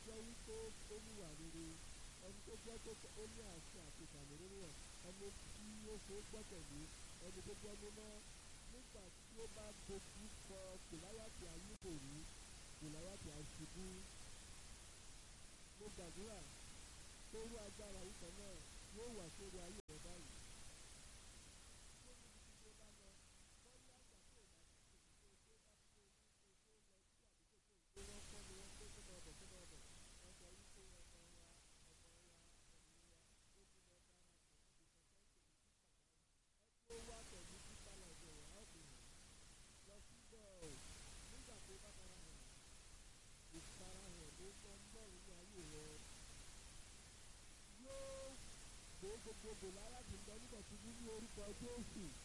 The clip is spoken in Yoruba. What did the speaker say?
jẹ́ wípé ó ní ìwà rere ẹni tó jẹ́ pé ó ní àṣẹ àti ìkànnì nínú ẹ̀ ẹni tí ó ṣe é gbọ́kẹ̀lé ẹni tó jẹ́ mímọ́ nígbà tí ó bá dojú kọ kòláyàtì ayébòrí kòláyàtì àṣubú mo gbàdúrà pé irú agbára yìí kan náà yóò wà sórí ayé rẹ báyìí. ó wá pẹ̀lú títà lọ́jọ́ rẹ̀ á fi hàn lọ síbẹ̀ ọ̀ nígbà tó bá fara hàn ìfarahàn ló mọ mọ́rin ní ayé rẹ̀ yóò gbé gbogbo lára ti lọ nígbà tí ní orúkọ Jésù